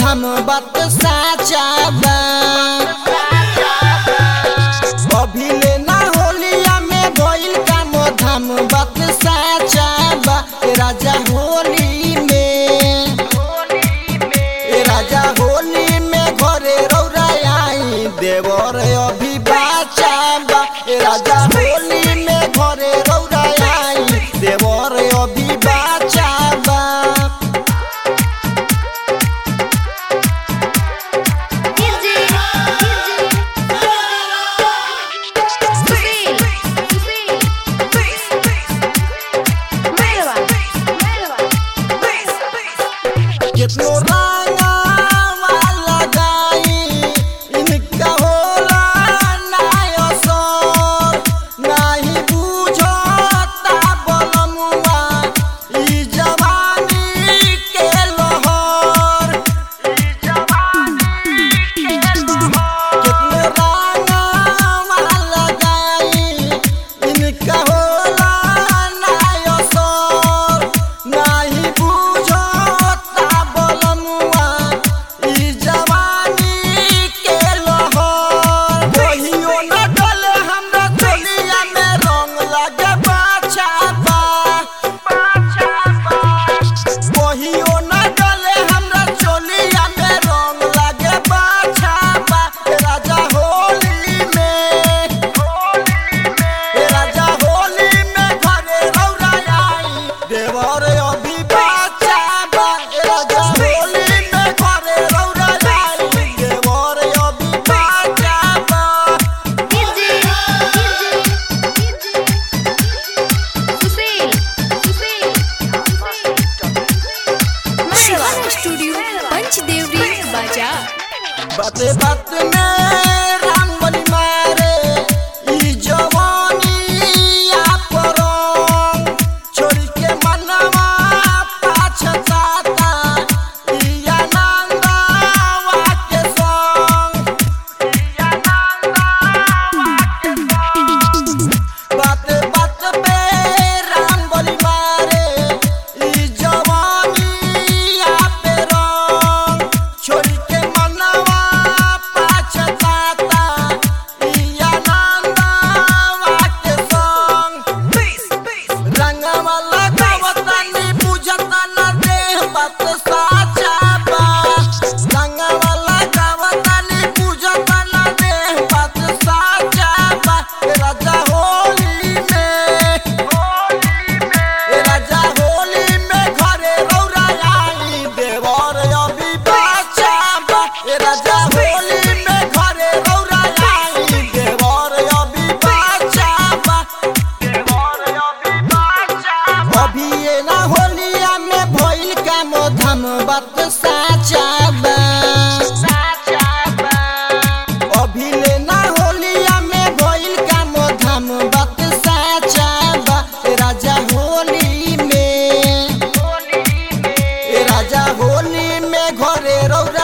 धाम बात साचा बा अभिले ना होलिया में भइल काम धाम बात साचा बा ए राजा होली में ए राजा होली में घरे रौरा आई देवर अभी बाचा बा ए राजा होली में घरे रौरा आई देवर अभी बाचा बा कितनो रंगवा लगाई इनका होला नाय असर नाही बुझता बलमुआ ई जवानी के लहर कितनो रंगवा लगाई इनका होला नाय असर नाही बुझता बलमुआ ई जवानी के लहर कहियो न डले हमरा चोलिया में रंग लागे बाछा बा कहियो न डले हमरा चोलिया में रंग लागे बाछा बा ए राजा होली में ए राजा होली में घरे रौरा आई देवर अभी बाचा बा ए राजा होली में घरे रौरा आई देवर अभी बाचा बा शिवाना स्टूडियो पंचदेवरी बाजार बाते बात में राम बलि मारे ई जवानी आपरंग छोड़ी के मनवा पाछताता ई आनंदवा के संग बात बात पे राम बलि मारे ई जवानी आपे रंग छोड़ी के मनवा पाछताता ई आनंदवा के संग रंगवा लगावतानी बुझता न देह बात साचा बा रंगवा लगावतानी बुझता न देह बात साचा बा ए राजा होली में ए राजा होली में घरे रौरा आई देवर अभी बाचा बा ए राजा होली में घरे रौरा आई देवर अभी बाचा बा अभी ये ना होलिया में भइल काम धाम बात साचा बा अभी ले ना होलिया में भइल काम धाम बात साचा बा ए राजा होली में ए राजा होली में घरे रौरा